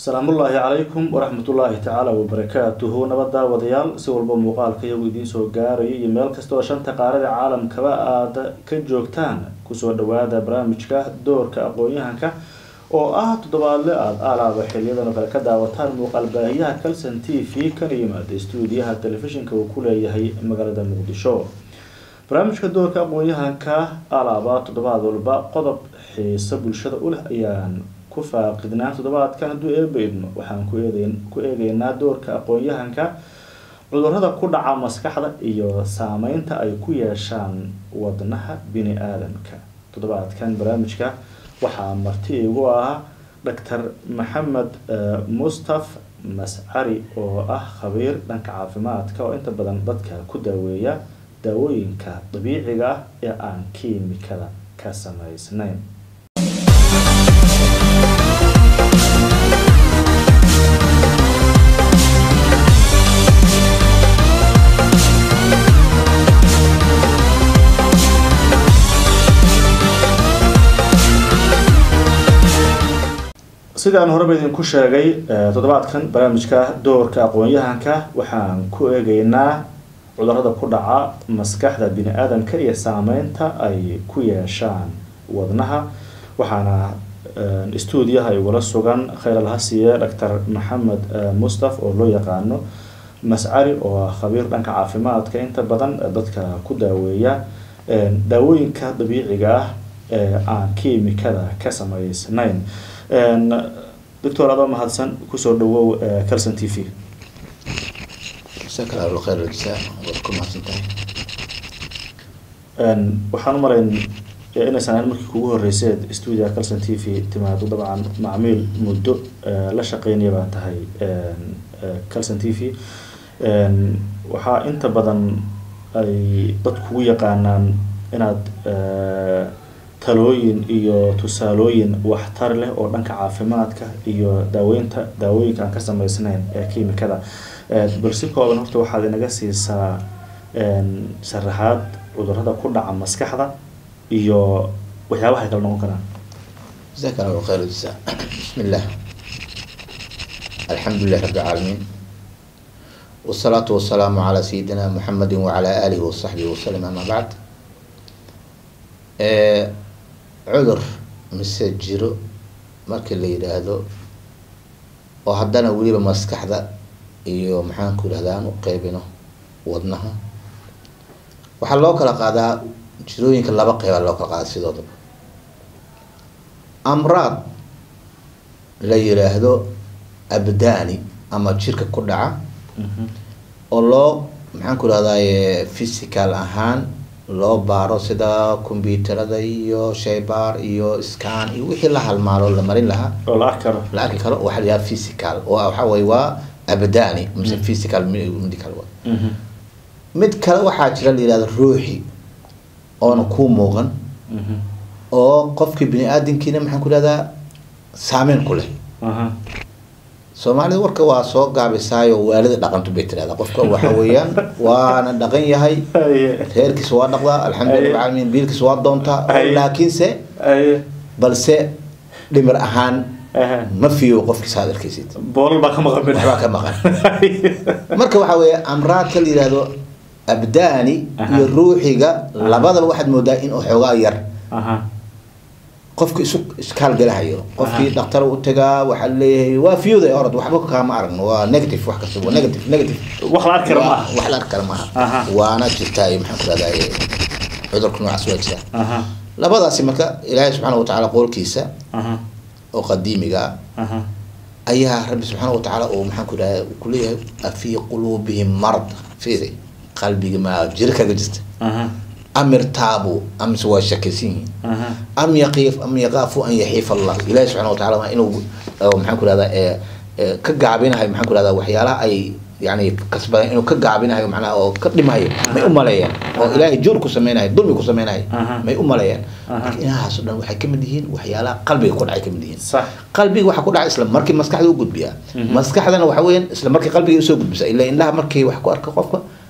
asalaamullaahi calaykum waraxmatullaahi tacaala wabarakaatuhu nabadda wadayaal si walba muuqaalka iyagu idiin soo gaarayo iyo meel kasta oo shanta qaarada caalamkaba aada ka joogtaan kusoo dhawaada barnaamijka doorka aqoon-yahanka oo ah toddobaadle aada aalaaba xiliyadan oo kale ka daawataan muuqaal baahiyaha calson t v kana yimaada stuudiyaha telefishinka uu ku leeyahay magaalada muqdisho barnaamijka doorka aqoon-yahanka alaaba toddobaad walba qodob xiiso bulshada u leh ayaan ku faaqidnaa toddobaadkan hadduu eeba idmo waxaan ku eedeyn ku eegeynaa doorka aqoon-yahanka cudurada ku dhaca maskaxda iyo saameynta ay ku yeeshaan wadnaha bini aadamka toddobaadkan barnaamijka waxaa marti igu ah doctor maxamed mustaf mascari oo ah khabiir dhanka caafimaadka oo inta badan dadka ku daaweeya daawooyinka dabiiciga ah ee aan kiimikada ka samaysnayn sidaan horeba idinku sheegay toddobaadkan barnaamijka doorka aqoon-yahanka waxaan ku eegeynaa cudurada ku dhaca maskaxda bini aadamka iyo saameynta ay ku yeeshaan wadnaha waxaana stuudiyaha igula sugan khayr alhasiye doctor maxamed mustaf oo loo yaqaano mascari oo ah khabiir dhanka caafimaadka inta badan dadka ku daaweeya daawooyinka dabiiciga ah ee aan kiimikada ka samaysnayn doctor adoo mahadsan kusoo dhawow calson t v waxaan umalayn inaysan ahayn markii kugu horeyseed stuudia calson t v timaado dabcan macmiil muddo la shaqeynaya baa tahay calson t v waxaa inta badan ay dad kugu yaqaanaan inaad talooyin iyo tusaalooyin waxtar leh oo dhanka caafimaadka iyo daaweynta daawooyinka aan ka samaysnayn ee kiimikada bal si kooban horta waxaad inaga siisaa sharaxaad cudurada ku dhaca maskaxda iyo waxyaabaha ay kala noqon karaan جزاك الله خير الجزاء بسم الله الحمد لله رب العالمين والصلاة والسلام على سيدنا محمد وعلى آله وصحبه وسلم أما بعد cudur mise jiro markii la yidhaahdo oo haddana weliba maskaxda iyo maxaanku yidhahda aan u qeybino wadnaha waxaa loo kala qaadaa jirooyinka laba qeyba loo kala qaada sidoodaba amraad la yidhaahdo abdaani ama jirka ku dhaca oo loo maxaanku yidhahdaye physical ahaan loo baaro sida combyuterada iyo shaybaar iyo scan iyo wixii la halmaalo la marin lahaa oo la arki karo la arki karo waxaa la yidhaha physical oo waxa weye waa abdaani mise physical medical wa mid kale waxaa jira la yihahdo ruuxi oona kuu muuqan oo qofkii bini aadamkiina maxaan ku ihahdaa saameyn ku leh soomaalida warka waa soo gaabisaayo waalida dhaqantu bay tirahdaa qofka waxa weeyaan waana dhaqan yahay reerkiisa waa dhaqdaa alxamdulilah rabbilcaalamiin biilkiisa waa doontaa laakiinse balse dhimir ahaan ma fiyo qofkiisa aad arkaysid boolal baa ka maqan waxbaa ka maqan marka waxaa weeye amraadka la yihahdo abdaani iyo ruuxiga labadaba waxaad moodaa in xoogaa yar qofki isu iskaalgalahayo qofkii dhaktar u tagaa waxaa leeyahay waa fiyooda orod waxba kaama aragno waa negative wax kasta waa negative negative wax la arki kara maaha wax la arki kara maaha waana jirtaa maxaan ku rahdaa cudurka noocaas waa jira labadaasi marka ilaahay subxaana watacaala qowlkiisa oo qadiimiga ah ayaa rabbi subxaana watacaala oo maxaan ku idhaha kuleeyahay afii quluubihim marad fiiri qalbiga maa jiro kaga jirta am irtaabu amse waa shakaysan yihiin am yaqiif am yaqaafu an yaxiif allah ilahi subxana watacala waa inuu maxaan ku rahdaa ka gaabinahayo maxaan ku rahdaa waxyaalaha ay yani kasbadeen inuu ka gaabinahayo macnaha oo ka dhimahayo may u maleeyeen oo ilaahay juur ku sameynayo dulmi ku sameynayo may u maleeyeen marka inahaas o dhan waxay kamid yihiin waxyaalaha qalbiga ku dhacay kamid yihiin qalbiga waxaa ku dhacay isla markii maskaxda u gudbiyaa maskaxdana waxa weeyaan isla markii qalbiga usoo gudbisa ila indhaha markay wax ku arka qofka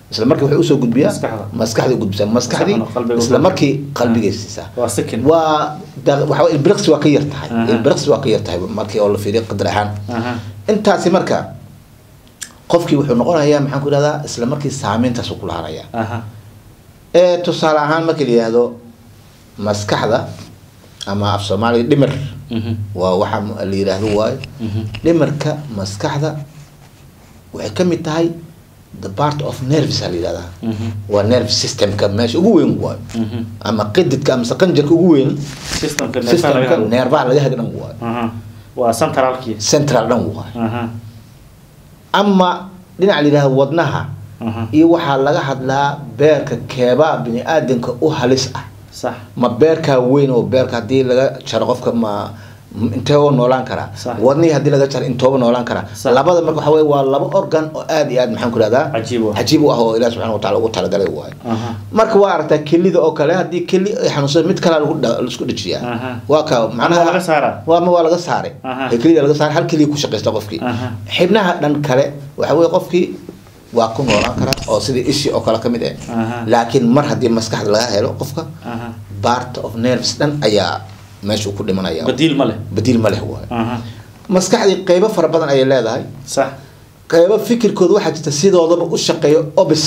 isla markii waxay usoo gudbiyaa Maskaxda. maskaxda gudbisaa maskaxdii Maskaxdana qalbiga isla u- markii qalbigay siisaa waa second waa da- waxa wey ilbiriqsi waa ka yar tahay Aha. ilbiriqsi waa ka yar tahay markii oo la fiiriyo qadar ahaan aha intaasi marka qofkii wuxuu noqonayaa maxaan ku ihahdaa isla markii saameyntaas ku lahanaya aha ee tusaale ahaan marka la yihahdo maskaxda ama af soomaaliga dhimir mhm waa waxa la yidhaahdo waayo mhm dhimirka maskaxda waxay ka mid tahay the part of nerves a la yidhahdaa mhm waa nerve systemka meesha ugu weyn waayo mhm ama qididka ama qanjarka ugu weyn systemka neerfaha laga systemka hadlo. neerfaha laga haga dhan waayo aha waa centralkii central dhan waayo aha ama dhinaca la yidhahdo wadnaha aha iyo waxaa laga hadlaa beerka keebaa bini aadanka u halis ah sax ma beerkaa weyn oo beerka haddii laga jaro qofka ma m- inteeba noolaan karaa Sax. wadnihii haddii laga jaro intooba noolaan karaa Sax. labada marka waxa weye waa laba organ oo aad iyo aad maxaan ku ihahdaa cajiib ah cajiib u ah oo ilaah subxana wataala ugu talagalay waayo aha marka waa aragtaa kelida oo kale haddii keli ay xanuunsado mid kalea lagu dha- laisku dhajiyaa aha waa ka macnaha laga saaraa waa ma waa laga saaray Aha. ee kelida laga saaray hal keliya ku shaqaysta qofkii aha xibnaha dhan kale waxa weye qofkii waa ku noolaan karaa oo sidii ishii oo kale ka mid ah aha laakiin mar haddii maskaxda laga helo qofka aha part of nerves dhan ayaa meesha ku dhimanaya badiil ma leh badiil ma leh waayo aha maskaxdii qeybo fara badan ayay leedahay sax qeybo fikirkooda waxaa jirta sidoodaba u shaqeeyo obis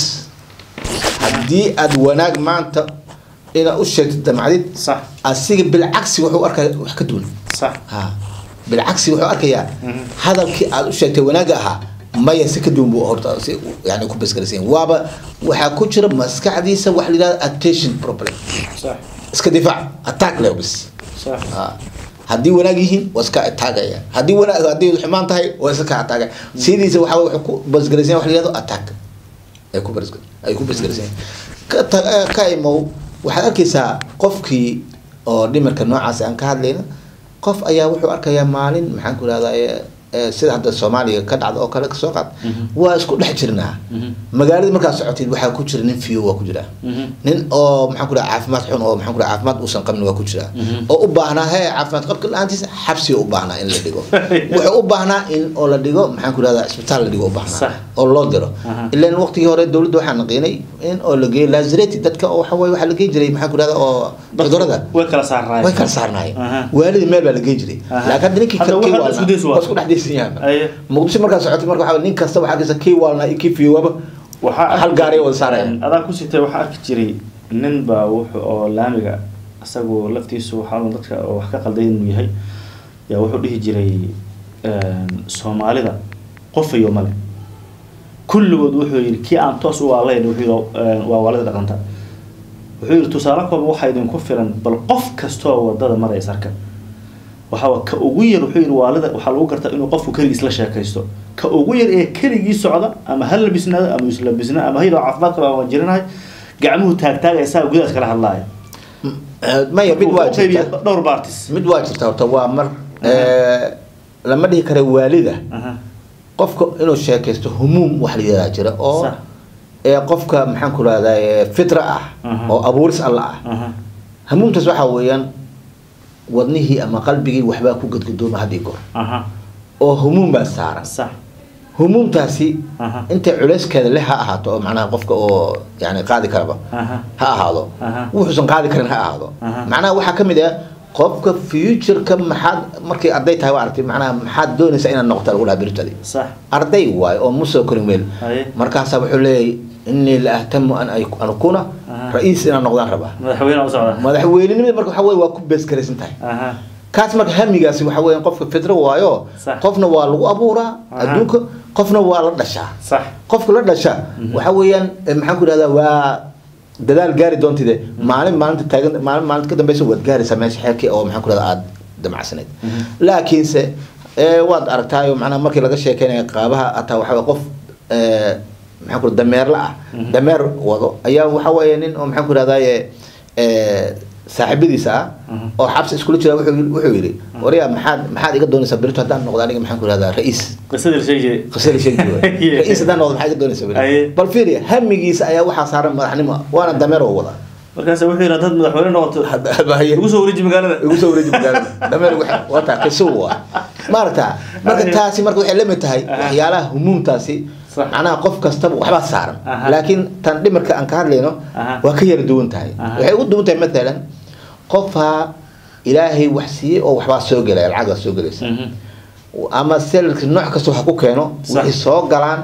haddii aad wanaag maanta inaad u sheegtid damcdid sax asiga bilcagsi wuxuu arkaya wax ka duwan sax ha bilcagsi wuxuu arkayaa Mhm. hadalkii aad u sheegtay wanaagga ahaa maya si ka duwan buu horta si yani ku basgaraysan yahay. waaba waxaa ku jira maskaxdiisa wax la yidhahdo attention problem sax iska difaac attack leh bis sax Ah. haddii wanaag yihiin waa iska ataagaya haddii wanaag haddii xumaan tahay waa iska ataagaya sidiisa waxa wey wuxuu ku basgaraysan yahay wax la yihahdo attack ay ku basgar ay ku basgaraysan yahay. ka ta- eh, ka imow waxaad arkaysaa qofkii oo dhimirka noocaas aan ka hadlayna qof ayaa wuxuu arkayaa maalin maxaan ku ihahdaa sida hadda soomaaliya ka dhacda oo kale kasoo qaad Mhm. waa isku dhex jirnaa mhm magaalada markaad socotid waxaa ku jira nin fiyo waa ku jira mhm nin oo maxaan ku dhaha caafimaad xun oo maxaan ku dhaha caafimaad uusan qabin waa ku jira Mhm. oo u baahnaa he caafimaad qabka la-aantiisa xabsiga u baahnaa in la dhigo wuxuu u baahnaa in oo la dhigo maxaan ku dhahdaa isbitaal la dhigo u Sax. baahnaa oo loo diro Aha. ilan waqtigii hore dowladda waxaa naqiinay in oo la geeyo lazareti dadka oo waxa weye waxaa la geyn jiray maxaan ku dhahdaa oo cudurada way kala saarnaayeen way kala saarnaayeen Aha. waalidii meel baa la geyn jiray Aha. laakiin hadda ninkii Hadda kii wax hadda isku days waa. waa isku dhex daysan yahay aye muqdisho markaa socotay marka waxaa nin kasta waxaa arkaysa kii waalnaa iyo kii fiyowaaba waxaa hal gaari wada saaraya adaan ku sitay waxaa arki jiray nin baa wuxuu oo laamiga isagu laftiisu waxaa dadka oo wax ka qalday inuu yahay yaa wuxuu dhihi jiray soomaalida qofayo male kulligood wuxuu yidhi kii aan toos u waalayn wuxuu yidhi waa waalida dhaqanta wuxuu yidhi tusaale kooba waxaa idinku filan bal qof kastoo wadada maraya sarka waxaa ka ugu yar wuxuu yidhi waalida waxaa lagu gartaa inuu qofku keligiis la sheekaysto ka ugu yar ee keligii socda ama ha labisnaado ama islabisna ama hayadoo caafimaad qaba ama jirinahay gacmuhu taagtaagaya saa gudaas kala hadlaaya maya mid waa jirta dhowr baartis mid waa jirta horta waa mar lama dhihi kara waalida Aha. qofka inuu sheekaysto humuum wax la yihahdaa jira oo Sax. ee qofka maxaan ku rahdaa fitra ah Aha. oo abuuris alla ah Aha. hamuumtaas waxaa weeyaan wadnihii ama qalbigii waxbaa ku gadgadooma had iyo goor Aha. oo humuum baa saaran sax humuumtaasi Aha. intay culeyskeeda leh ha ahaato oo macnaha qofka oo yani qaadi karaba Aha. ha ahaado Aha. wuxuusan qaadi karin ha ahaado Aha. macnaha waxaa ka mid ah qofka futureka maxaad markay arday tahay waa aragtay macnaha maxaad doonaysaa inaad noqoto lagu dhaha berritadi sax arday waayo oo musoo korin weel haye markaasaa wuxuu leeyahay inii la ahtamu an ay- an akuna Aha. ra-iis inaan noqdaan rabaa madaxweyne u socda madaxweynenimada marka waxa weye waa ku beesgaraysan tahay Aha. kaas marka hamigaasi waxa weeyaan qofka fitro waayo Sax. qofna waa lagu abuuraa Aha. adduunka qofna waa la dhashaa sax qofka la dhasha waxa weeyaan eh, maxaan ku ihahdaa waa dadaal gaari doontide maalin maalinta taagan maalin maalinta ka dambeysa waad gaaraysaa meesha xeerkii oo maxaan ku ihahdaa aada damacsanayd laakiinse eh, waad aragtaayo macnaha markii laga sheekeynaya qaabaha ataa waxa weye qof eh, maxaan ku ihahdaa dameerla ah dameer wado ayaa waxa weeye nin oo maxaan ku ihahdaye eh, saaxiibadiisa ah Mhm. oo xabsi iskula jira wuxuu yidhi- wuxuu yidhi waryaa maxaad maxaad iga doonaysaa berito haddaan noqdo aniga maxaan ku ihahdaa ra-iis qisadii la sheegi jiray qasada sheegi Yeah. ra-iis haddaan noqdo maxaa iga doonaysaa Aye. berito bal fiiriya hamigiisa ayaa waxaa saaran madaxnimo waana dameer oo wada markaas wuxuu yidhi haddaad madaxweyne noqoto Haye. ugu soo wareeji magaalada igu soo wareeji magaalada dameer waxa- waa taa qiso waa maaragta marka Aye. taasi marka waxay la mid tahay Aha. waxyaalaha humuumtaasi Sax. macnaha qof kastaba waxbaa saaran Aha. laakiin tan dhimirka aan ka hadlayno Aha. waa ka yara duwan tahay Aha. waxay ugu duwan tahay matalan qofaa ilaahay wax siiyey oo waxbaa soo gelaya lacagaa soo gelaysa Mhm. ama selka nooc kasta waxa ku keeno Sax. waxay soo galaan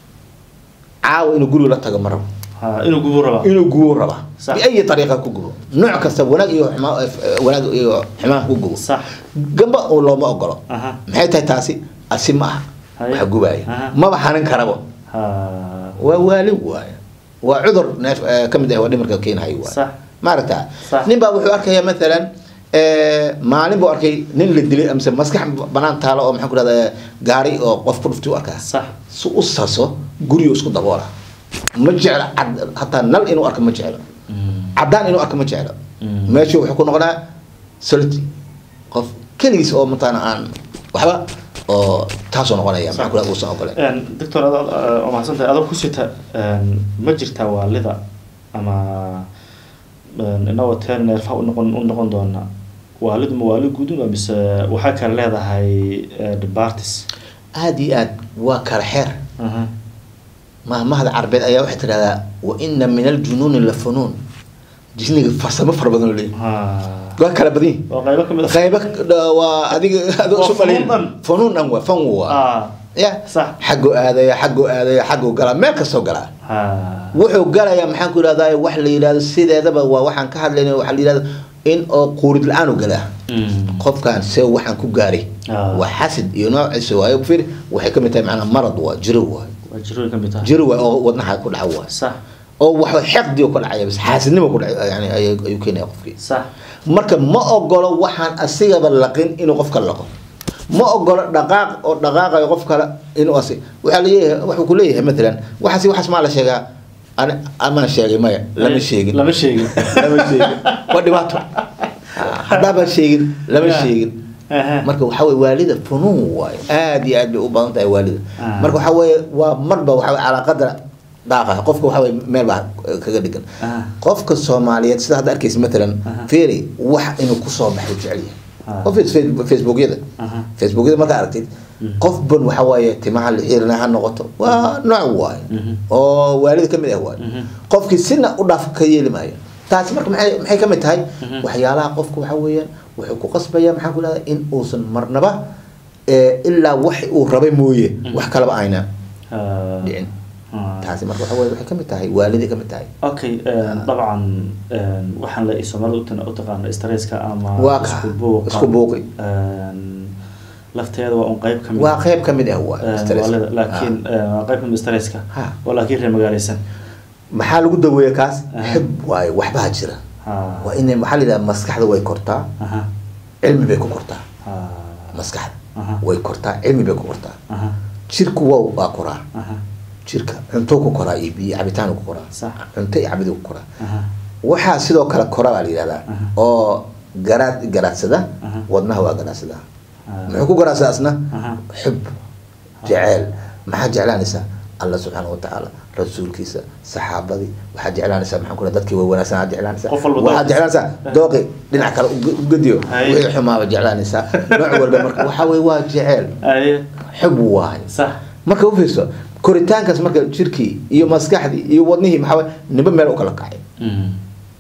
caawa inuu guriga la tago ma rabo Ha, inuu gubo rabaa inuu gubo raba Sax. biayi ariiqa ku gubo nooc kasta wanaag iyo xumaa- eh, wanaag iyo xumaan ku gubo sax gamba oo looma ogolo aha maxay tahay taasi asi ma aha Haye. waxa gubaya Aha. maba hanin karabo ha waa waali waaya waa cudur neef eh, ka mid ah waa dhimarka keenahay waay sax maaragta Sax. nin baa wuxuu arkaya maalan eh, maalin buu arkay nin la dilay amase maskax banaan taalo oo maxaan ku rahda gaari oo qof ku dhuftay u arkaa sax si u saso guriyo isku daboola ma jeclo cad hataa nal inuu arko ma jeclo Mm. cadaan inuu arko ma jeclo Mm. meeshu wuxuu ku noqonaa solity qof keligiis oo mataqaana aan waxba oo taasoo noqonaya maxaa kula uusan ogolen Een, doctor ada waa mahadsantahay adoo ku sita een, ma jirtaa waalida ama een, inagoo teen neerfaha u noqon u noqon doona waalidu ma waali guudun mise waxaa kale leedahay eh, departis aada iyo aad waa kala xeer aha mahmahda carbeed ayaa waxay tidhahdaa wa ina min aljunuuni la funuun jisniga farsamo fara badan oo leeyahy ha waa kala badan yihin waa qaybo kamid ah qaybo dha- waa adiga adoo Waa isu malin funuun dhan. funuun dhan waa fan waa ah ya sax xaggoo aadaya xaggoo aadaya xaggoo galaa meel kastoo galaa ha wuxuu galayaa maxaan ku ihahdaa wax la yidhahdo sideedaba waa waxaan ka hadlayna waxaa la yidhahdo in oo quurid la-aan u galaa Mm. qofkan see waxaan ku gaaray Ah. waa xasid iyo noociisa waayo fir waxay kamid tahay macnaa marad waa jiro waay waa jirooyin kamid tahay jiro waay oo wadnaha ku dhaca waay sax oo wax xeqdi oo ka dhacaya bas xaasidnimo ku dhaca yani ayay- ayuu keenaya qofkii sax marka ma ogolo waxaan asigaba laqin inuu qofka laqo ma ogolo dhaqaaq oo dhaqaaqayo qof kale inuu asi waxaa leeyahay wuxuu ku leeyahay matalan waxaas waxaas maa la sheegaa ani amaan sheegay maya lama sheegin lama sheegin lama sheegin waa dhibaato haddaaba sheegin lama Yeah. sheegin Aha. marka waxaa weye waalida funuun waayo aad iyo aad bay u badan tahay waalida Ah. marka waxaa weye waa marba waxaa weye calaa qadra dhaaqa qofka waxaa weye meel baa kaga dhigan Ah. qofka soomaaliyeed sida hadda arkaysa matalan Aha. feri wax inuu kusoo baxo jecel yahay Ah. qof face- facebookyada Aha. facebookyada markaa aragtid Mhm. qof ban waxaa waaye timaha la xiirina ha noqoto waa nooc waaye Mhm. oo waalida ka mid ah waaye Mhm. qofkii sina u dhaaf ka yeeli maayo taasi marka maxay maxay ka mid tahay Mhm. waxyaalaha qofka waxaa weeyaan wuxuu ku qasbaya maxaan ku leedahay in uusan marnaba eh, ilaa wax uu rabay mooye Mhm. wax kalaba ayna Ha. dhicin Ha. taasi marka waxaa weye waxay ka mid tahay waaliday ka mid tahay okay een, dabcan een, waxaan la soomaalida utan- u taqaana stresska ama Waa ka- isku buuqa isku buuqi. een, lafteeda waa un qayb kamid waa qayb ka mid ah waa een, stress. waalida laakiin een, waa qayb kamid stresska Ha. oo laakiin reer magaaleysan maxaa lagu daweeya kaas Aha. xib waaye waxbaa jira ha waa in maxaa la yidhaha maskaxda way kortaa aha cilmi bay ku kortaa ha maskaxda Aha. way kortaa cilmi bay ku kortaa aha jirku waa waa koraa aha jirka cunto ku koraa iyo biyo cabitaan ku koraa Sax. cunto iyo cabid ku koraa aha waxaa sidoo kale kora baa la yidhahdaa Aha. oo garaad garaadsada Aha. wadnaha waa garaadsada Ah. muxuu ku garaadsadaa asna Aha. xub jeceel maxaa jeclaanaysaa alla subxaana watacaala rasuulkiisa saxaabadii waxaa jeclaanaysaa maxaan ku dadkii way wanaagsan aad jeclaanaysaa Qof walba waxaad dooqiisa. jeclaanaysaa dooqi dhinac kale u- u gediyo Haye. wixii xumaaba jeclaanaysaa nooc walba marka waxaa weye waa jeceel aye xub waaye sax marka u fiirso koritaankaas marka jirkii iyo maskaxdii iyo wadnihii maxaa weye niba meel u kala kacay Mm.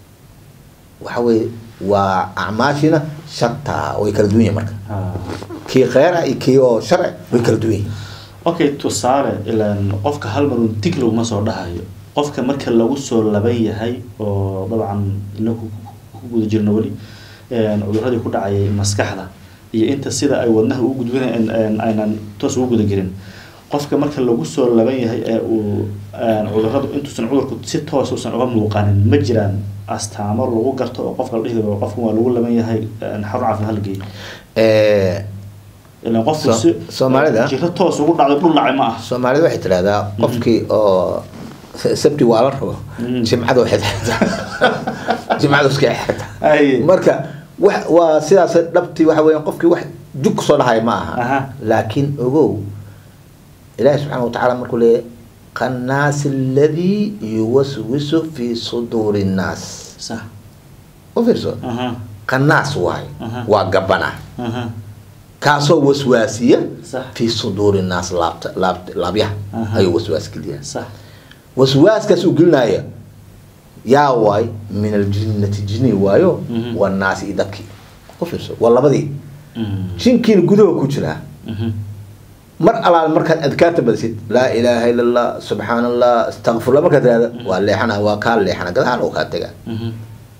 waxa weye waa acmaashina shataa way kala duwan yihin marka ha kii kheyr ah iyo kii oo sharci way kala duwan yihin okay tusaale ilaan qofka hal mar un dig laguma soo dhahayo qofka marka lagu soo laban yahay oo dabcan ina ku ku guda jirno weli een, cuduradii ku dhacayay maskaxda iyo inta sida ay wadnaha ugu gudbinayan een, aynan toos ugu guda gelin qofka marka lagu soo laban yahay ee uu een, cuduradu intuusan cudurku si toos usan uga muuqanin ma jiraan astaamo lagu garto oo qofka la dhihi karo qofkan waa lagu laban yahay een, xarun caafimaad halgeey Eh, ilaan qofku So- si Soomaalida? jiro toos ugu dhacdo dhul dhacay ma ah soomaalida waxay tidhahdaa qofkii oo sabti waa la rabo Mm. jimcada waxay xirtaa jimcada iska xirta Ay. marka wax waa sidaas dhabtii waxa weeyaan qofkii wax jug kusoo dhahay ma aha Aha. laakiin ogow ilaahi subxaana watacaala markuu leeyahy qannaasi aladii yuwaswisu fi suduuri nnaas صح u fiirso اها qannaas waaye Aha. waa gabana اها kaasoo waswaasiya Sax. fii suduuri naas laabta laabta laabyaha Aha. ayuu waswaas geliyaa sax waswaaskaas uu gelinaya yaa waay min aljinnati jinni waayo Mhm. wanaasi iyo dadkii ku fiirso waa labadii Mhm. jinkiina gudaha ku jiraa Mhm. mar alaal markaad adkaarta badisid laa ilaaha ila allah subxaan allah astaqfirullah markaad tirahda waa leexana waa kaa leexana gadaal oo kaa tagaa Mhm.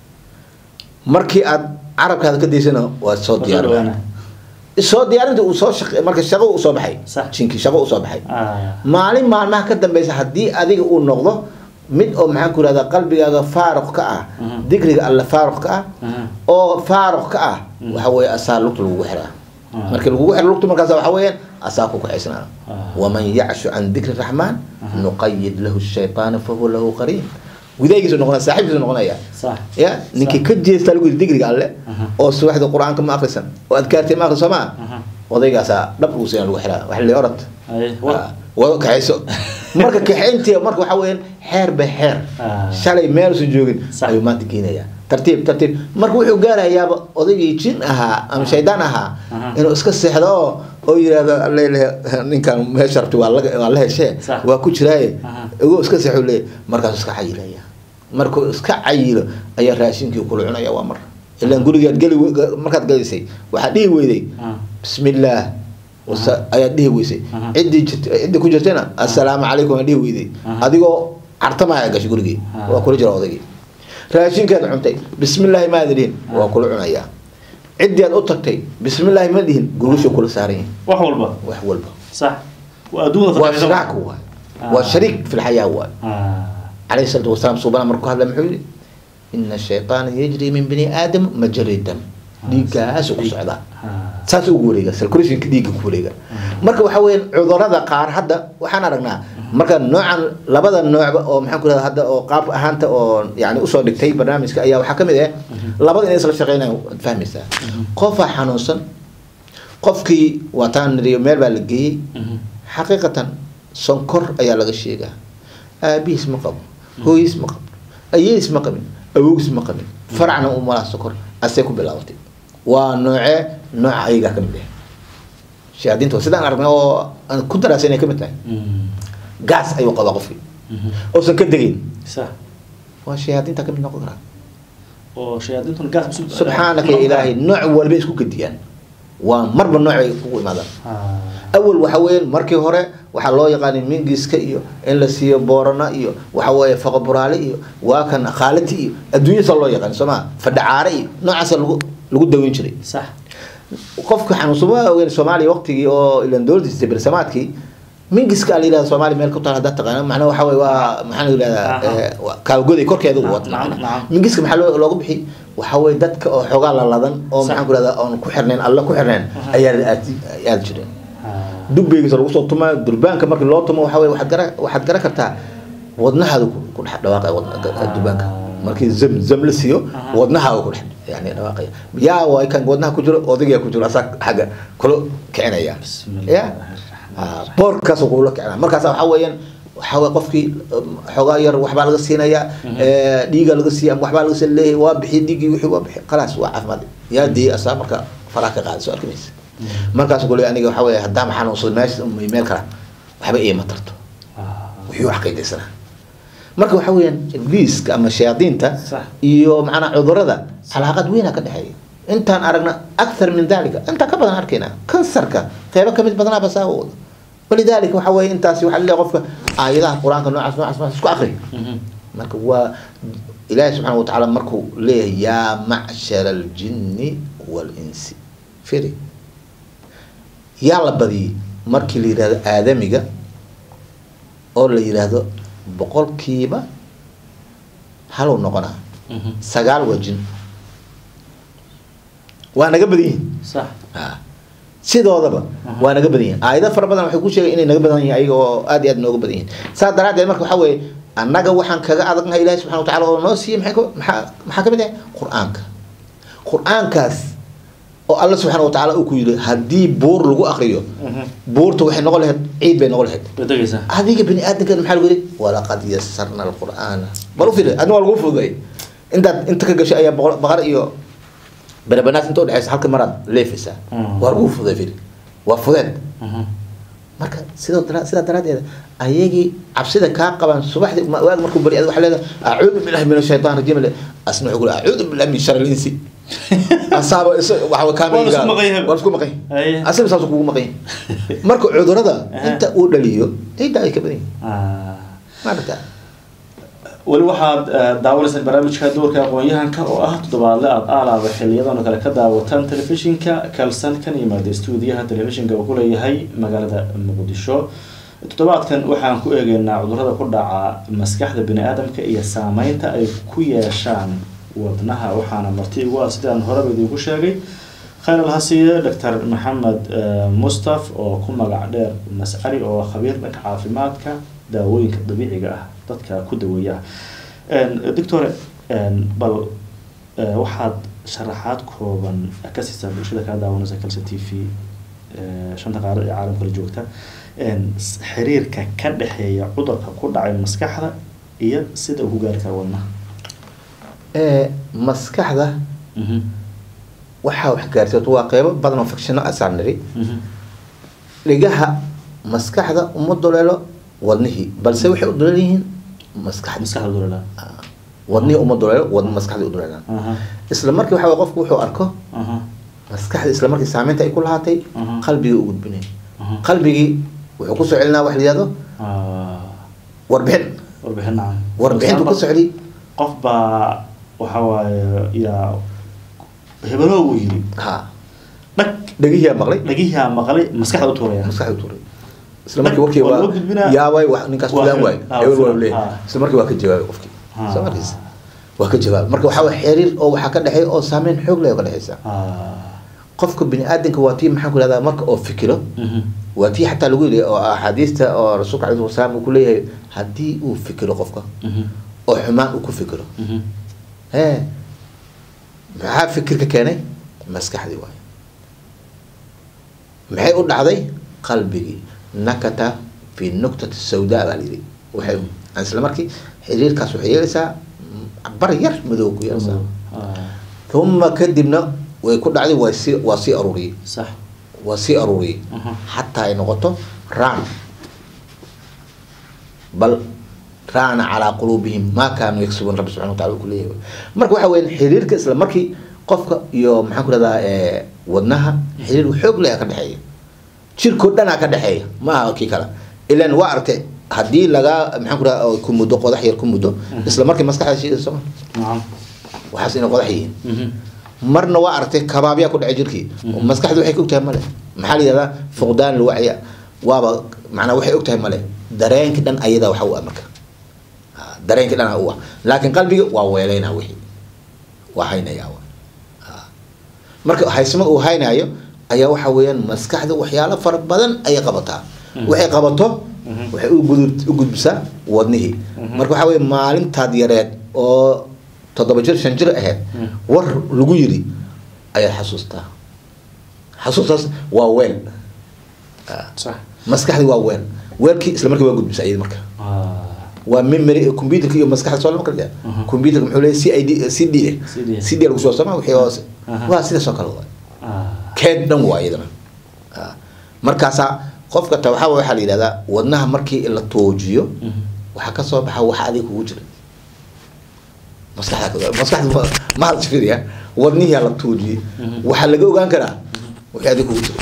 markii aad carabkaada ka daysana waa soo Waa soo diyaar dhawaana. soo diyaarinta uu soo shaq marka shaqo uu soo baxay Sax. jinkii shaqo uu soo baxay Ah. maalin maalmaha ka dambeysa haddii adiga uu noqdo mid oo maxaan ku ihahdaa qalbigaaga faaruq ka ah Mhm. dikriga alle faaruq ka ah Mhm. oo faaruq ka ah Mhm. waxa weeye asaa lugta lagugu xiraa Ah. markii lagugu xiro lugta markaas waxa weeyaan asaa ku kacaysnaa Ah. waman yacshu can dikri raxmaan Aha. nuqayid lahu shaytaana fahuwa lahu qariin gudaygiisu noqonaya saaxiibkiisu noqonaya sax ya ninkii ka jeesta lagu yidhi dikriga alle Aha. oo subaxda qur-aanka ma akrisan oo adkaartay ma akriso maa Aha. odaygaasaa dhab ugu siina lagu xiraa waxa la orod Ay, wa- wado kaxayso marka kaxayntii marka waxa weeyaan xeer ba xeer Ah. shalay meelusan joogin Sax. ayuu maanta geenayaa tartiib tartiib marka wuxuu gaarayaaba odaygii jin ahaa ama shaydaan ahaa Aha. inuu iska seexdo oo oo yidhahdo alele ninkan meesha rabti waa laga waa la heshee Sax. waa ku jiraaye Aha. igoo iska seexu leeyahy markaasuu iska cayilaya markuu iska cayilo ayaa raashinkii kula cunaya waa mar ilaan gurigaad geli we- markaad galaysay waxaad dhihi weyday Ah. bismillaah wasa ayaad dhihi weysay Aha. ciddii jirt ciddii ku jirtayna assalaamu calaykum aad dhihi weyday Aha. adigoo cartamaya gashay gurigii Ah. waa kula jira odaygii raashinkaad cuntay bismillaahi maada dhihin waa kula cunayaa ciddii aad u tagtay bismillaahi ma dhihin gurgushu kula saaran yihin wax walba wax walba sax waa adduunka waa fadhiisan. shiraak waay waa Ah. shariik fi lxayaa waay Ah. عليه الصلاة والسلام سبحانه مركو هذا محولي إن الشيطان يجري من بني آدم مجري الدم dhiiggaas ugu socdaa Ah. saas ugu wareega circulationka dhiigga ku wareega marka waxa weeyaan cudurada qaar hadda waxaan aragnaa marka noocan labada noocba oo maxaan ku rahda hadda oo qaab ahaanta oo yani usoo dhigtay barnaamijka ayaa waxaa kamid ah labada inay isla shaqeynayaan waad fahmaysaa qofaa xanuunsan qofkii waataan niriyo meel baa la geeyey Mhm. xaqiiqatan sonkor ayaa laga sheegaa aabihiis ma qabo hooyiis ma qabo ayeys ma qabin awowgiis ma qabin faracna u malaa sonkor asee ku bilaabatay waa noocee nooca ayagaa ka mid ah shayaadiinta waa sidaan aragnay oo aan ku daraasa inay ka mid tahay Mhm. gaas ayuu qabaa qofkii Mhm. oosan ka degayn sax waa shayaadiinta ka mid noqon karaa oo shayaadiintuna gaas musu- subxaanaka ya ilaahay nooc walba isku gediyaan waa marba nooc ay kugu imaadaan Ah. awal waxa weeyaan markii hore waxaa loo yaqaanay mingiska iyo in la siiyo boorana iyo waxa weeye faqaburaale iyo waa kan khaalati iyo adduunyasa loo yaqaan soo maa fadhacaare iyo noocaasa lagu lagu daweyn jiray sax qofka xanuunsan waa ogeyn soomaaliya waqtigii oo ilan dowladdiisa bersamaadkii mingiska la yidhahda soomaaliya meel ku taal haddaad taqaana macnaha waxa weye waa maxaa la yidhahdaa Aha. eh, waa kaalgoday korkeeda u wata Nacam, macnaha. nacam. mingiska maxaa loo- loogu bixi waxa weye dadka oo xoogaa laladan oo Sax. maxaan ku rahdaa oon ku xirnayn alla ku xirnayn Aha. ayaa la aadi aadi jireen Ah. dubeygiisa lagu soo tumaa durbaanka markii loo tumo waxa weye waxaad gara waxaad garan kartaa wadnahaada ku ku dhex dhawaaqaya wad- ga- durbaanka markii zam zam la siiyo Aha. wadnahaada ku dhex yani dhawaaqaya yaa waay kan wadnaha ku jiro odaygaa ku jiro asaa xagga kula kicinaya Bismillah. ya Ah, boorkaasuu kula kicinaya markaas waxa weeyaan waxa weye qofkii um, xoogaa yar waxbaa laga siinaya eh, dhiiga laga siiya ama waxbaa laga siin leeyahay waa bixiy dhiiggii wixii waa bixiy khalaas waa caafimaad yaa dii asaa marka faraha ka qaada soo arki maysa markaas kule aniga waxa weeye haddaan xanuunsado meesha may meel kala waxba iima tarto Ah. wixii wax qaydaysanaa marka waxa weeyaan ibliiska ama shayaadiinta Sax. iyo macnaa cudurada calaaqad weynaa ka dhexeeya intaan aragna akthar min dalika intaan ka badan arkayna kansarka qeybo kamid badanaaba saa u wada walidalika waxa weeye intaasi waxaa leeyahay qofka aayadaha qur-aanka noocaas noocaas noocaas isku akri Mhm. marka waa ilaahi subxaana wa tacaala markuu leeyahay yaa macshara aljinni walinsi firi yaa la badiyey markii la yidhahdo aadamiga oo la yidhaahdo boqolkiiba halow noqonaa Mhm. sagaal waa jin waa naga badan yihin sax Ah. sidoodaba Aha. waa naga badan yihin aayado fara badan waxay ku sheegay inay naga badan yihin ayaga oo aad iyo aad nooga badan yihin saas daraaddeed marka waxaa weeye annaga waxaan kaga adagnahay ilaahi subxana wa tacala oo noo siiyey maxay ka- maxaa maxaa kamid ah qur-aanka qur-aankaas oo alla subxaana wa tacaala uu ku yidhi haddii buur lagu akriyo Mhm. buurta waxay noqon lahayd ciid bay noqon lahayd way degaysaa adiga bini aadamka maxaa lagu yidhi walaqad yasarna alqur'aana bal u fiiri adna waa lagu fududay intaad inta ka gashay ayaa boqol baqar iyo berebanaas inta udhexeysa halka maraad leefaysaa Mm. waa lagu fuday firi waa fudeed Mhm. marka sidoo dara sidaa daraaddeed ayagii cabsida kaa qabaan subaxdii ma- waag markuu bari waxaa leedahay acuudu billahi min ashaytaan rajiim le asna wuxuu kule acuudu billahi min shari linsi asaaba is waxa kaamiga Waa la isku maqan yahay. waa la isku maqan Aye. yahay asaga saas kugu maqan yahay marka cudurada Aha. inta uu dhaliyo ciidda ay ka badan yihiin Ah. maarata weli waxaad eh, daawanaysaan barnaamijka doorka aqoon-yahanka oo ah toddobaadle aada aalaaba xiliyadan oo kale ka daawataan telefishinka kalsan kan yimaada stuudiyaha telefishinka uu ku leeyahay magaalada muqdisho toddobaadkan waxaan ku eegeynaa cudurrada ku dhaca maskaxda bini aadamka iyo saameynta ay ku yeeshaan wadnaha waxaana marti igu ah sidaan horeba idinku sheegay khayr alhasiye doctor maxamed eh, mustaf oo ku magac dheer mascali oo khabiir dhanka caafimaadka daawooyinka dabiiciga ah dadka ku daweeya doctor bal eh, waxaad sharaxaad kooban ka siisaa bulshada kaa daawanaysa kalse t v eh, shanta qaarad ee caalamka la joogta En, s- xiriirka ka dhexeeya cudurka ku dhacay maskaxda iyo sida uu ku gaari karo wadnaha ee maskaxda waxaa wax gaarsiisato waa qeybo badan oo fakshino asaan niri Mhm. dhigaha maskaxda uma duleelo wadnihii balse waxay u duleelan yihiin maskaxda maskaxda dulala wadnihii uma duleelo wadn maskaxda u duleelaan aha isla markii waxa waye qofku wuxuu arko aha maskaxda isla markii saameynta ay ku lahaatay Mhm. qalbigii u gudbinay aha qalbigii wuxuu kusoo celinaa wax la yihahdo Ah, warbixin warbixin nacam warbixintu ku socday qof baa waxa waaye yaa hebeloo uu yiri ha dhag dhegihiyaa maqlay dhagihiaa maqlay maskaxda u tuuraya maskaxda u tuuray isla markii warkii Waa waa loo gudbinaa. yaabay wax ninkaas Waa fulaan hebel. waay Ah, hebel waa fulaan. leeyahay Ah. isla markii waa ka jawaabay qofkii Ah. soo markiisa waa ka jawaabay marka waxaa waye xiriir oo waxaa ka dhexeeya oo saameyn xoog leh oo ka dhexeysa Ah, qofka bini aadanka waa tii maxaan ku ihahdaa marka oo fikiro mhm. waa tii xataa lagu yidhi oo axaadiista oo rasuulka alayhi wasalaam uu ku leeyahay haddii uu fikiro qofka Mhm. oo xumaan uu ku fikiro Mhm. hee maxaa fikirka keenay maskaxdii waayo maxay u dhacday qalbigii nakata fi nuktati sawdaa baa layidhi waxay isla markii xiriirkaas waxay yeelaysaa bar yar madow ku yeelaysaa Ah, uma kadibna way ku dhacday waa sii waa sii aruuriyey sax waa sii aruuriyey Mhm. xataa ay noqoto raan bal raana calaa quluubihim maa kaanuu yaksubuun rabbi subxana watacala uu ku leeyahay marka waxa weya xiriirka isla markii qofka iyo maxaan ku rahdaa wadnaha xiriir xoog leh ka dhexeeya jirkoo dhanaa ka dhexeeya ma aha kii kale ilan waa aragtay haddii lagaa maxaan ku rahdaa ku muddo qodax yar ku muddo isla markii maskaxda shiidaysa soma nacam waxaas inay qodax yihiin Mhm. marna waa aragtay kabaabyaa ku dhacay jirkii Mhm. maskaxdu waxay ka ogtahay male maxaa la yihahdaa fuqdaan lwacya waaba macnaa waxay ogtahay male dareenki dhan ayadaa waxa u ah marka Ah, dareenki dhan u ah laakiin qalbiga waa weeleynaa wixii waa haynayaa wa. Ah. marka haysma uu haynayo ayaa waxa weeyaan maskaxda waxyaalo fara badan ayay qabataa Mhm. waxay qabato Mhm. waxay u gudub- u gudbisaa wadnihii Mhm. marka waxaa weeye maalintaad yareed oo toddoba jir shan jir ahayd Mhm. war lagu yiri ayaad xasuustaa xasuustaas waa weel Ah, sax maskaxdii waa weel weelkii isla markii waa gudbisa iyada marka Ah, waa memory computerka iyo maskaxda soo lama kala jira Mhm. computerka muxuu leeyahay c i d c d CD. c d lagu soo sama wixii hoose Aha. waa sidaas oo kale waa ah, keed dhan waa iyadana Ah. markaasaa qofka ta waxaa waxaa la yidhahdaa wadnaha markii la toojiyo mhm. waxaa ka soo baxa waxa adiga kugu jira maskaxda maskaxda ma- ma hadal fiiriya wadnihiyaa la tuujiyey Mhm. waxaa laga ogaan karaa wixii adiga kugu jira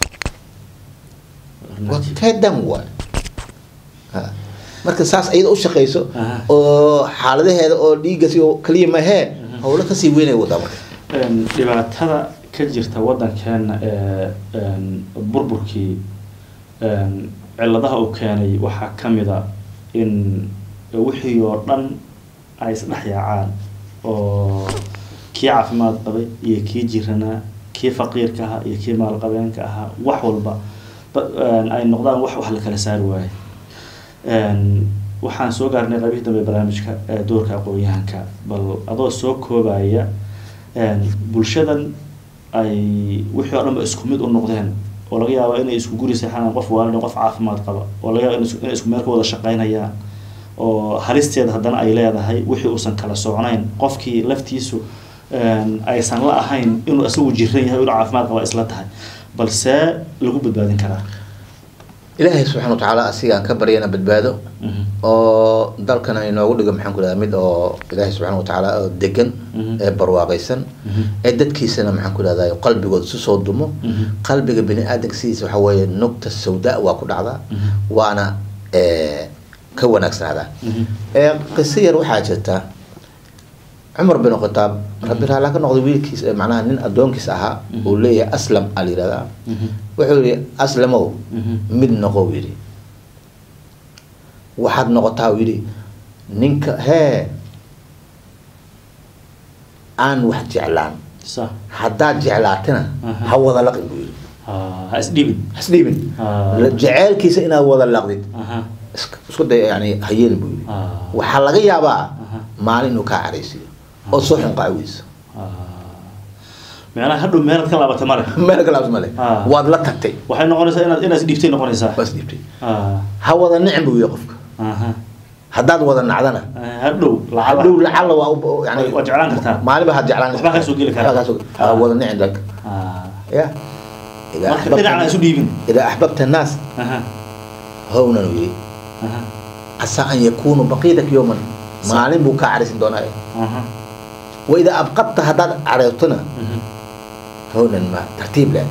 waa keedan waay Ha. marka saas iyada u shaqeyso Aha. oo xaaladaheeda oo dhiiggasi oo kaliya mahee howlo kasii weynaya wadaa marka Een, dhibaatada ka jirta wadankeena ee een, burburkii een, ciladaha uu keenay waxaa ka mid a in wixii oo dhan ay isdhex yaacaan oo kii caafimaad qabay iyo kii jiranaa kii faqiirka ahaa iyo kii maalqabeenka ahaa wax walba ba- een, ay noqdaan wax wax la kala saari waayo Een, waxaan soo gaarnay qaybihii dambe ee barnaamijka ee doorka aqoon-yahanka bal adoo soo koobaya een, bulshadan ay wixii oo dhan ba isku mid u noqdeen oo laga yaabo inay isku guri seexanaan qof waalid qof caafimaad qaba oo laga yaabo inay isku- inay isku meel ka wada shaqaynayaan oo halisteeda haddana ay leedahay wixii uusan kala socnayn qofkii laftiisu aysan la ahayn inuu isagu jiran yahay inuu caafimaad qaba isla tahay balse lagu badbaadin karaa ilaahay subxana wa tacaala asigaan ka baryana badbaado oo dalkana inoogu dhigo maxaan ku dhaha mid oo ilaahay subxana wa tacaala oo degan ee barwaaqaysan ee dadkiisana maxaan ku dhahda qalbigooda isu soo dumo qalbiga bini aadamka sidiisa waxa weeye nugta sawda waa ku dhacdaa waana ka wanaagsanaadaa qiso yar waxaa jirta cumar bin khataab rabbi raala ka noqday wiilkiis macnaha nin addoonkiis ahaa uu leeyahay aslam aa la yihahdaa wuxuu yihi aslamow mid noqow yidhi waxaad noqotaa u yidhi ninka hee aan wax jeclaan haddaad jeclaatana ha wada laqin buu yidhi ha isdhibin hasdhiibin jeceelkiisa inaad wada laqdid isku day yani ha yeelin buu yidhi waxaa laga yaabaa maalin inuu kaa caraysiyo oo soo xunqaaweyso meelaha hadhow meelaad ka laabata male meel kalaabs male waad la tagtay waxay noqonaysaa inaad inaad isdhiibtay noqonaysaa waa isdhiibtay ha wada nicin buu yidhi qofka haddaad wada nacdana hadhow hadhow lacalla waa yani waa jeclaan kartaa maaliba had jeclaan waxbaa kaa soo geli karaa. Waxbaa kaa soo- ha wada nicin dalka ya idaa marka dhinacna axbabta isu dhiibin idaa axbabta annaas hownan uu yidhi casaa an yakunuu baqiidak yowman maalin buu kaa caraysin doonaa wa idaa abqadta haddaad careertona hownan ma tartiib leh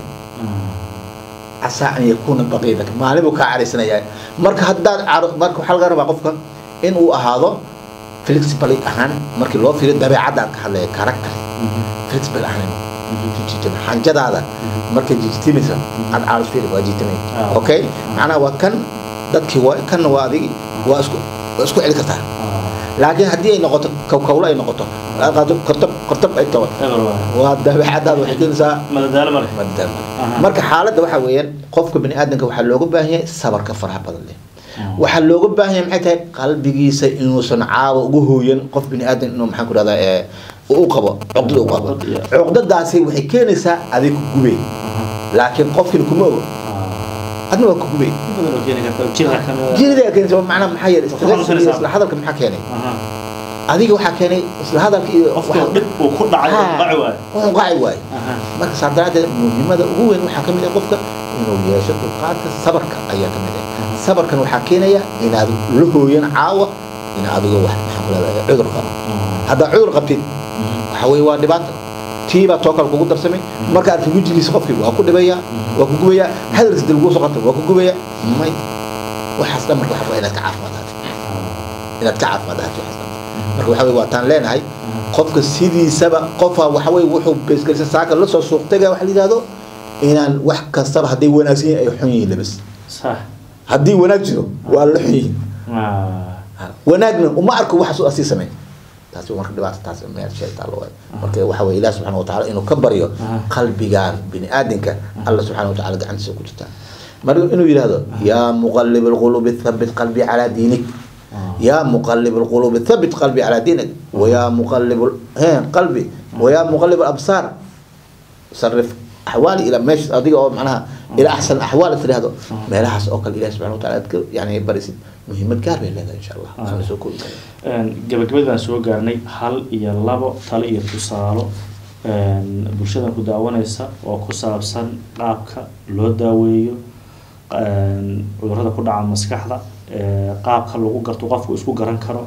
casaa an yakuuna baqiidak maalin buu kaa caraysanayaa marka haddaad caro marka waxaa laga rabaa qofka in uu ahaado flexible ahaan markii loo fiiriyo dabeecadda aan ka hadlaya character flexible ahaan jijitama xanjadaada markay jijitimaysa aad caalis fiiri waa jijitamay Ah. okay macnaha waa kan dadkii waa kanna waa adigi waa isku waa isku celi kartaa laakiin haddii ay noqoto kawkawlo ay noqoto aad qaado kortab kortab ay tahay waa dabeecadaada waxay keenaysaa madadaalo male madam Aha. marka xaaladda waxaa weeyaan qofka bini aadamka waxaa looga baahan yahay sabarka faraha badan leh waxaa looga baahan yahay maxay tahay qalbigiisa inuusan caawa ugu hooyan qof bini aadam inuu maxaan ku dhahdaa ee u qabo cuqdada u qabo Cuqdad, yeah. cuqdadaasi waxay keenaysaa adig ku gubay laakiin qofkin kuma ogo adna waa ku gubay badan oo keeni karta jirka kamida jirida keenaysa macnaha maxaa yeelay Waa ku stress iyo xanuunsanaysaa. isla hadalka maxaa keenay adiga waxaa keenay isla hadalka iyo qofka dhib uu ku dhacay oo qaci waayo waa qaci waaye marka saa daraadeed muhiimada ugu weyn waxaa kamid ah qofka inuu yeesho dulqaadka sabarka ayaa kamid ah sabarkan waxaa keenaya inaad la hooyan caawa in adigo wax maxaa ku leedahay cudur qabo haddaa cudur qabtid waxa weye waa dhibaato tii baa too kale kugu darsamay marka arki wejigiisa qofkii waa ku dhibaya waa ku gubaya hadalkiisa dib kugu soo qabta waa ku gubaya may waxaas dhan marka waxa waa inaad ka caafimaad ahaato inaad ka caafimaad ahaato waxaas dhan marka waxa weye waataan leenahay qofka sidiisaba qofa waxa weye wuxuu beesgelisa saaka la soo suuq taga waxa la yidhahdo inaan wax kastaba hadday wanaagsan yihiin ay xun yihiin labas sax haddii wanaag jiro waa la xun yihiin wanaagna uma arko waxaas u asii sameyn taasi marka dhibaata taas meel shay taallo waay marka waxa weye ilaah subxana wa tacaala inuu ka baryo qalbigaan bini aadamka alla subxana wa tacaala gacantiisa ku jirtaa marka inuu yidhahdo yaa muqalib alqulubi thabit qalbi calaa diinik يا مقلب القلوب ثبت قلبي على دينك ويا مقلب ال- ها قلبي ويا مقلب الابصار صرف احوالي الى مش اديك أو معناها الى احسن احوال تري هذا ما لها اوكل الله سبحانه وتعالى أذكر يعني بريسد مهمة كاربي لنا ان شاء الله آه. خلنا سوكو gabagabadii baan soo gaarnay hal iyo labo talo iyo tusaalo bulshadan ku daawanaysa oo ku saabsan qaabka loo daaweeyo cudurrada ku dhaca maskaxda qaabka lagu garto qofku isku garan karo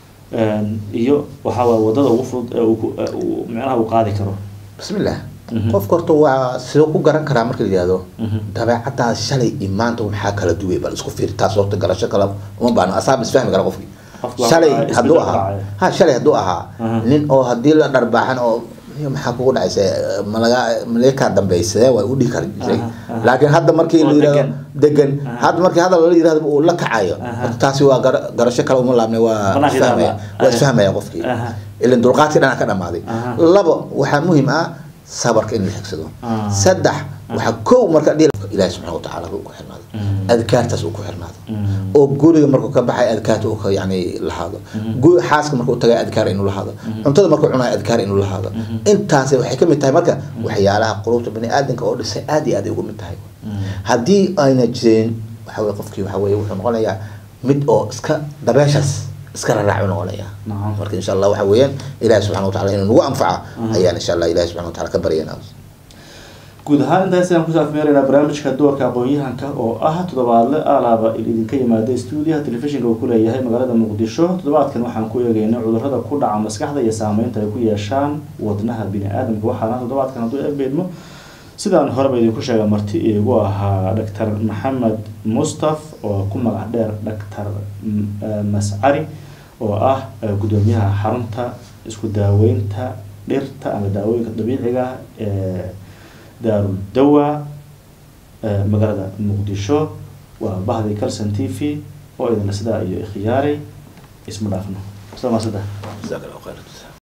iyo waxaa waay wadada ugu fudud ee uu ku- ee uu micnaha uu qaadi karo بسم الله Mhm. qofka horta waa sidoo ku garan karaa marka la yihahdo Mhm. dabeecadaas shalay iyo maanta maxaa kala duway bal isku fiir taas horta garasho kale uma baahno asaab isfahmi kara qofkii Qofka waa shalay isbedel hadduu ku ahaa dhacaya. ha shalay hadduu ahaa Mhm. nin oo haddii la dharbaaxan oo "Iyo maxaa kugu dhacaysa malaga malakaa dambayse waa u dhihi kara Aha, aha. laakiin hadda markii Oo la yihahdo degan. degan Aha. hadda markii hadal la yihahdo uu la kacayo Aha. horta taasi waa gara- garasho kale uma laabnay waa Banaanka isfahmaya ilaaba. waa Aha. isfahmaya qofkii Aha. ilan dulqaadkii dhanaa ka dhamaaday Aha. labo waxaa muhiim ah sabarka in la xigsado Ah. saddex waxaa kow marka dhihi ilaahi subxana watacaala uu ku xirnaado Mm. adkaartaas uu ku xirnaado Mm. oo guriga markuu ka baxay adkaarta uu ka yani lahaado gu- xaaska markuu tagay adkaar inuu lahaado cuntada markuu cunayo adkaar inuu lahaado intaas waxay ka mid tahay marka waxyaalaha qulubta bani aadamka oo dhisay aad iyo aad ay uga mid tahay haddii ayna jirin waxa weye qofkii waxa weye wuxuu noqonayaa mid oo iska dabeeshaas iska raraacu noqonaya Nacam. marka insha allah waxa weeyaan ilahi subxana wataala inuu nagu anfaca ayaan insha allah ilahi subxana wataala ka baryanaa guud ahaan intaas ayaan kusoo afmeeraynaa barnaamijka doorka aqoon-yahanka oo ah toddobaadle alaaba idinka yimaada stuudiyaha telefishinka uu ku leeyahay magaalada muqdisho toddobaadkan waxaan ku eegeynay cudurrada ku dhaca maskaxda iyo saameynta ay ku yeeshaan wadnaha bini aadamka waxaana toddobaadkan hadduu ebeedmo sidaan horeba idinku sheega marti iigu ahaa doctor maxamed mustaf oo ku magac dheer doctor mascari oo ah gudoomiyaha xarunta isku daaweynta dhirta ama daawooyinka dabiiciga ah ee daarul dawa magaalada muqdisho waa bahdi calson t v oo idinla sidaa iyo ikhiyaaray isma dhaafno soo maasada jazaak allah khayr